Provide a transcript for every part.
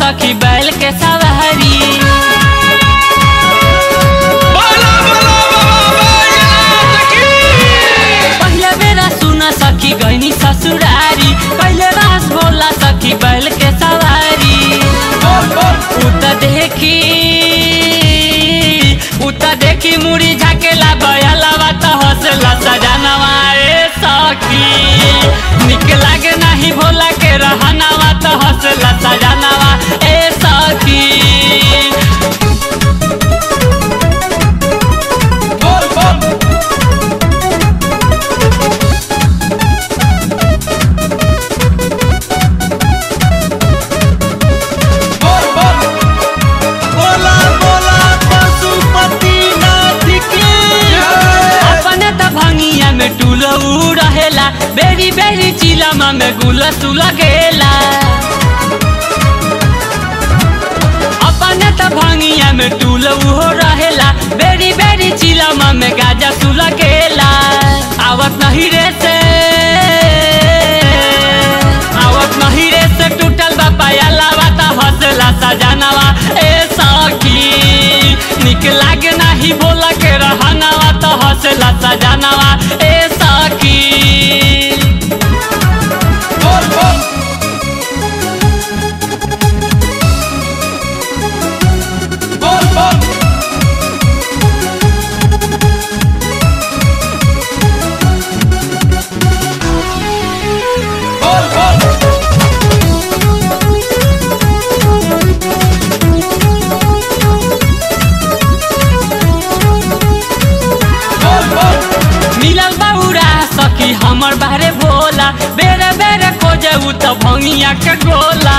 सखी बैल के सवारी बोला बोला बाबा बैजनाथ की पहिले बेरा सुन सखी गईनी ससुरारी पहिले रास बोला सखी बैल के सवारी उत देखी उत देखी मुड़ी झाकेला बयलवा त हंसला सजनवा ए सखी निक लागे नाही भोला के रहनवा त हंसला सजनवा ए सखी बोल बोल बोल बोल बोला बोला पशुपति नाथ की अपने त भंगिया में टूलऊ रहेला बेरी बेरी चिलमा में गुल सुल गेला अपने त भंगिया में टूलऊ हो रहेला बेरी बेरी चिलमा में गाजा सुल गेला आवत नहीं रे से आवत नहीं रे से टूटल बा पायला बाता हंसला सजनवा ए सखी निक लागे नाही बोला के रहनवा त हंसला सजनवा ए सखी बोल बोल बोल बोल बोल बोल बोल बोल मिलल बाबूरा सखी हमर बारे भोला बेरे बेरे खोजे उ त भंगिया के गोला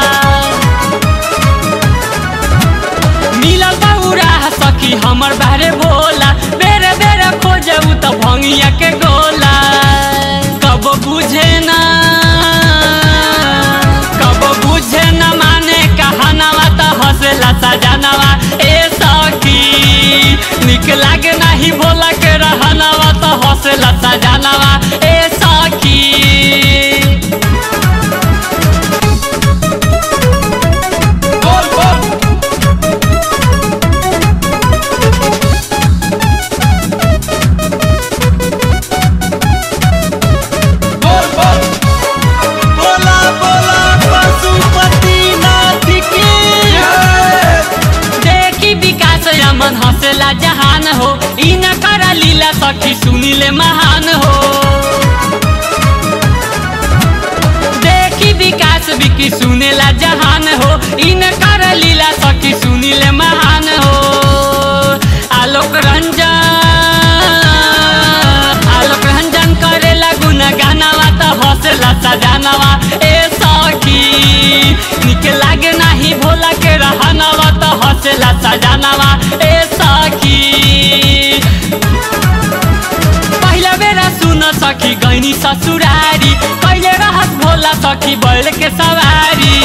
मिलल बाबूरा सखी हमर बारे भोला बेरे बेरे खोजे उ त भंगिया के गोला कब बुझे ना कब बुझे न माने कहनावा त हंसला सजनवा ए सखी निक लागे नाही भोला के रहनवा त हंसला सजनवा ए सखी बोल बोल बोल बोल बोला बोला पशुपति नाथ की देखी विकास रमन हंसला जहान हो ई न कर लीला सखी सुनिले महान हो देखी विकास विकी सुनेला जहान हो ई न कर लीला सखी सुनिले महान हो आलोक रंजन आलोक रंजन करेला गुन गानावा त हंसला सजानवा ए सखी निक लागे नाही भोला के रहनवा त हंसला सजानवा ए सखी पहिला बेरा सुन सखी गैनी ससुरारी कहिले रहत भोला सखी बैल के सवारी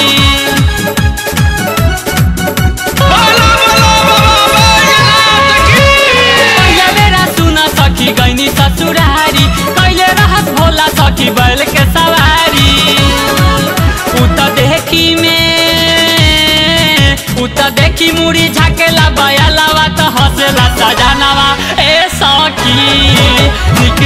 बोला बोला बाबा बैजनाथ की पहिला बेरा सुन सखी गैनी ससुरारी कहिले रहत भोला सखी बैल के सवारी उ त देखी में उ त देखी मुड़ी झाकेला बयलवा त हंसेला सजनवा ए सखी निक